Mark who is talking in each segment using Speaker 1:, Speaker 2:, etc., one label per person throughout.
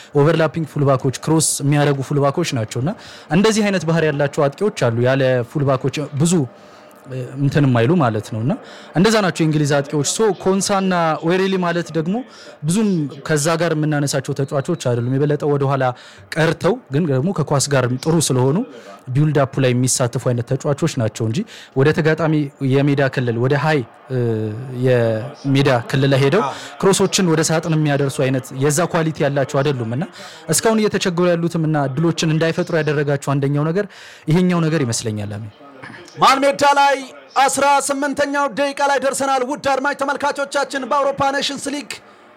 Speaker 1: ኦቨርላፒንግ ፉልባኮች፣ ክሮስ የሚያደርጉ ፉልባኮች ናቸው እና እንደዚህ አይነት ባህሪ ያላቸው አጥቂዎች አሉ ያለ ፉልባኮች ብዙ እንትን የማይሉ ማለት ነው እና እንደዛ ናቸው የእንግሊዝ አጥቂዎች። ሶ ኮንሳና ኦሬሊ ማለት ደግሞ ብዙም ከዛ ጋር የምናነሳቸው ተጫዋቾች አይደሉም። የበለጠ ወደኋላ ቀርተው ግን ደግሞ ከኳስ ጋር ጥሩ ስለሆኑ ቢውልድ አፑ ላይ የሚሳተፉ አይነት ተጫዋቾች ናቸው እንጂ ወደ ተጋጣሚ የሜዳ ክልል ወደ ሀይ የሜዳ ክልል ላይ ሄደው ክሮሶችን ወደ ሳጥን የሚያደርሱ አይነት የዛ ኳሊቲ ያላቸው አይደሉም እና እስካሁን እየተቸገሩ ያሉትም እና እድሎችን እንዳይፈጥሩ ያደረጋቸው አንደኛው ነገር ይሄኛው ነገር ይመስለኛል። አሜን
Speaker 2: መሃል ሜዳ ላይ አስራ ስምንተኛው ደቂቃ ላይ ደርሰናል። ውድ አድማጭ ተመልካቾቻችን በአውሮፓ ኔሽንስ ሊግ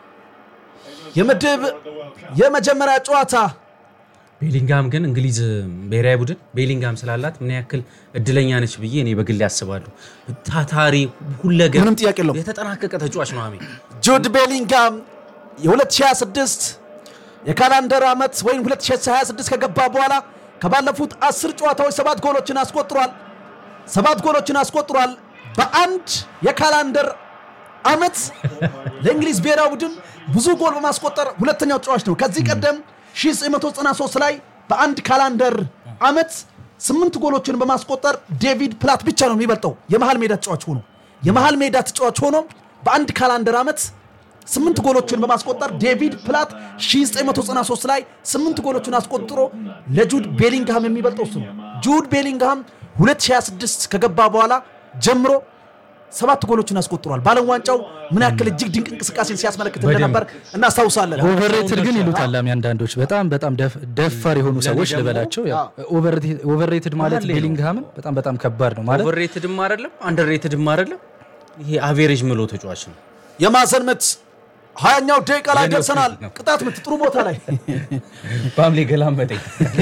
Speaker 2: የምድብ የመጀመሪያ ጨዋታ
Speaker 3: ቤሊንጋም ግን እንግሊዝ ብሔራዊ ቡድን ቤሊንጋም ስላላት ምን ያክል እድለኛ ነች ብዬ እኔ በግል ያስባሉ። ታታሪ፣ ሁለገብ፣
Speaker 2: ምንም ጥያቄ የለውም።
Speaker 3: የተጠናቀቀ ተጫዋች ነው። አሜን
Speaker 2: ጁድ ቤሊንጋም የ2026 የካላንደር ዓመት ወይም 2026 ከገባ በኋላ ከባለፉት አስር ጨዋታዎች ሰባት ጎሎችን አስቆጥሯል። ሰባት ጎሎችን አስቆጥሯል። በአንድ የካላንደር ዓመት ለእንግሊዝ ብሔራዊ ቡድን ብዙ ጎል በማስቆጠር ሁለተኛው ተጫዋች ነው። ከዚህ ቀደም 1993 ላይ በአንድ ካላንደር ዓመት ስምንት ጎሎችን በማስቆጠር ዴቪድ ፕላት ብቻ ነው የሚበልጠው የመሃል ሜዳ ተጫዋች ሆኖ የመሃል ሜዳ ተጫዋች ሆኖ በአንድ ካላንደር ዓመት ስምንት ጎሎችን በማስቆጠር ዴቪድ ፕላት 1993 ላይ ስምንት ጎሎችን አስቆጥሮ ለጁድ ቤሊንግሃም የሚበልጠው እሱ ነው። ጁድ ቤሊንግሃም 2026 ከገባ በኋላ ጀምሮ ሰባት ጎሎችን አስቆጥሯል። በዓለም ዋንጫው ምን ያክል እጅግ ድንቅ እንቅስቃሴን ሲያስመለክት እንደነበር እናስታውሳለን።
Speaker 1: ኦቨርሬትድ ግን ይሉታል አሚ አንዳንዶች በጣም በጣም ደፍ- ደፋር የሆኑ ሰዎች ልበላቸው። ያው ኦቨርሬትድ ማለት ቤሊንግሃምን በጣም በጣም ከባድ ነው ማለት
Speaker 3: ኦቨርሬትድም አይደለም አንደርሬትድም አይደለም። ይሄ አቬሬጅ ምሎ ተጫዋች ነው።
Speaker 2: የማዕዘን ምት ሀያኛው ደቂቃ ላይ
Speaker 3: የኔ
Speaker 2: ደርሰናል።
Speaker 3: ኦፕሬት ነው።
Speaker 2: ቅጣት ምት ጥሩ ቦታ ላይ
Speaker 3: በአምሌ ገላመጠኝ።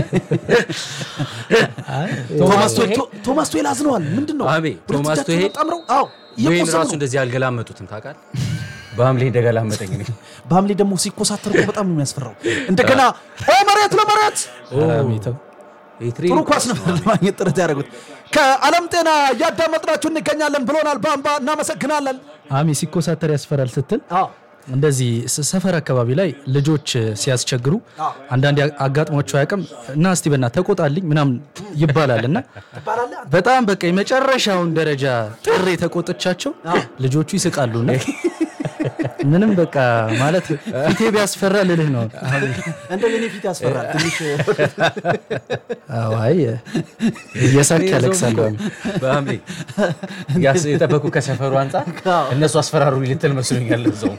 Speaker 2: ቶማስ ቶይ- ቶ- ቶማስ ቶይል አዝነዋል። ምንድን ነው
Speaker 3: አቤ
Speaker 2: ሁለት
Speaker 3: ቶማስ
Speaker 2: እጃቸውን
Speaker 3: ቶይል
Speaker 2: አጣምረው አዎ
Speaker 3: ወይን
Speaker 2: እየቆሰሉ
Speaker 3: ራሱ
Speaker 2: ነው።
Speaker 3: እንደዚህ አልገላመጡትም ታውቃለህ። በአምሌ እንደገላመጠኝ እኔ።
Speaker 2: በሐምሌ ደግሞ ሲኮሳተር እኮ በጣም ነው የሚያስፈራው። እንደገና ኦ መሬት ለመሬት
Speaker 1: አሚ ተው።
Speaker 3: ይሄ ትሬኒንግ
Speaker 2: ጥሩ ኳስ ነበር ለማግኘት ጥረት ያደረጉት። ከዓለም ጤና እያዳመጥናችሁ እንገኛለን ብሎናል። በአምባ እናመሰግናለን።
Speaker 1: አሚ ሲኮሳተር ያስፈራል ስትል
Speaker 2: አዎ
Speaker 1: እንደዚህ ስ- ሰፈር አካባቢ ላይ ልጆች ሲያስቸግሩ አንዳንድ አጋጥሟቸው አያውቅም እና እስቲ በና ተቆጣልኝ ምናምን ይባላል እና
Speaker 2: ትባላለህ አንተ።
Speaker 1: በጣም በቃ የመጨረሻውን ደረጃ ጥሬ ተቆጥቻቸው ልጆቹ ይስቃሉ እና ምንም በቃ ማለት ፊቴ ቢያስፈራ ልልህ ነው።
Speaker 2: እንደ የኔ ፊት ያስፈራል ትንሽ
Speaker 1: አዎ፣ አይ እየሳቅ ያለቅሳሉ። አሚ።
Speaker 3: በሐምሌ ያስ- የጠበቁ ከሰፈሩ አንጻር እነሱ አስፈራሩ ልትል መስሎኛል። እዛው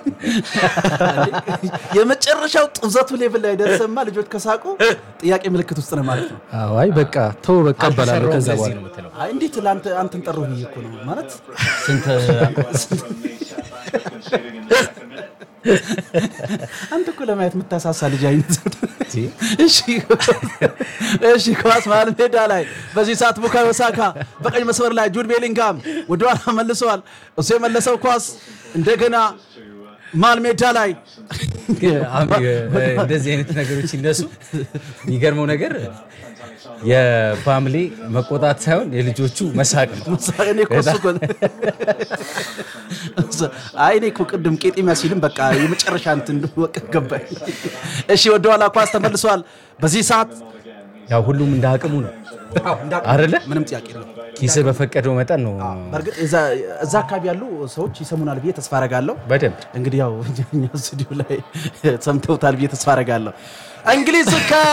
Speaker 2: የመጨረሻው ጥብዘቱ ሌቭል ላይ ደርሰማ ልጆች ከሳቁ ጥያቄ ምልክት ውስጥ ነው ማለት ነው።
Speaker 1: አዎ፣ አይ በቃ ተው በቃ እባላለሁ ከዛ
Speaker 3: ለዚህ
Speaker 1: በኋላ
Speaker 3: ነው የምትለው።
Speaker 2: አይ እንዴት ለአንተ አንተን ጠራሁ ብዬ እኮ ነው ማለት
Speaker 3: ስንት
Speaker 2: አንተ እኮ ለማየት የምታሳሳ ልጅ አይነት እሺ እሺ ኳስ መሃል ሜዳ ላይ በዚህ ሰዓት ቡካዮ ሳካ በቀኝ መስመር ላይ ጁድ ቤሊንጋም ወደኋላ መልሰዋል። እሱ የመለሰው ኳስ እንደገና መሃል ሜዳ ላይ
Speaker 3: አሚ- እንደዚህ አይነት ነገሮች ሲነሱ የሚገርመው ነገር የፋሚሊ መቆጣት ሳይሆን የልጆቹ መሳቅ ነው።
Speaker 2: እኔ እኮ እሱ እኮ አይ እኔ እኮ ቅድም ቄጤሚያ ሲልም በቃ የመጨረሻ እንትን በቃ ገባኝ። እሺ ወደኋላ ኳስ ተመልሷል። በዚህ ሰዓት
Speaker 3: ያው ሁሉም እንደ አቅሙ ነው አይደለ?
Speaker 2: ምንም ጥያቄ የለም።
Speaker 3: ኪስ በፈቀደው መጠን ነው
Speaker 2: በእርግጥ እዛ- እዛ አካባቢ ያሉ ሰዎች ይሰሙናል ብዬ ተስፋ አረጋለሁ።
Speaker 3: በደንብ
Speaker 2: እንግዲህ ያው እኛ ስቱዲዮ ላይ ሰምተውታል ብዬ ተስፋ አረጋለሁ። እንግሊዝ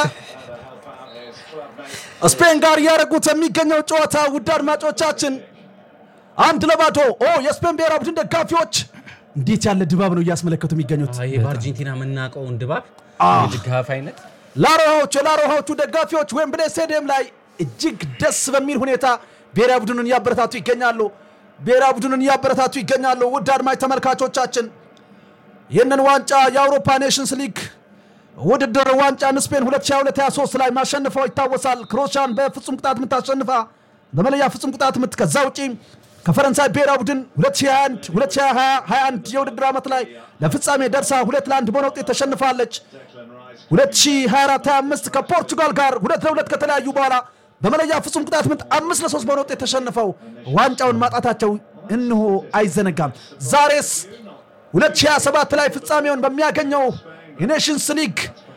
Speaker 2: ከስፔን ጋር እያደረጉት የሚገኘው ጨዋታ ውድ አድማጮቻችን አንድ ለባዶ ኦ የስፔን ብሔራዊ ቡድን ደጋፊዎች እንዴት ያለ ድባብ ነው እያስመለከቱ የሚገኙት።
Speaker 3: ይሄ በአርጀንቲና የምናውቀውን ድባብ የድጋፍ አይነት
Speaker 2: ላሮሃዎቹ የላሮሃዎቹ ደጋፊዎች ዌምብሌ ስቴዲየም ላይ እጅግ ደስ በሚል ሁኔታ ብሔራዊ ቡድኑን እያበረታቱ ይገኛሉ። ብሔራዊ ቡድኑን እያበረታቱ ይገኛሉ። ውድ አድማጭ ተመልካቾቻችን ይህንን ዋንጫ የአውሮፓ ኔሽንስ ሊግ ውድድር ዋንጫን ስፔን 2022/23 ላይ ማሸንፈው ይታወሳል። ክሮሻን በፍጹም ቅጣት ምት አሸንፋ በመለያ ፍጹም ቅጣት ምት ከዛ ውጪ ከፈረንሳይ ብሔራዊ ቡድን 2021 2021 የውድድር ዓመት ላይ ለፍጻሜ ደርሳ ሁለት ለአንድ በሆነ ውጤት ተሸንፋለች። 2024/25 ከፖርቹጋል ጋር ሁለት ለሁለት ከተለያዩ በኋላ በመለያ ፍጹም ቅጣት ምት አምስት ለሶስት በሆነ ውጤት ተሸንፈው ዋንጫውን ማጣታቸው እንሆ አይዘነጋም። ዛሬስ 2027 ላይ ፍጻሜውን በሚያገኘው የኔሽንስ ሊግ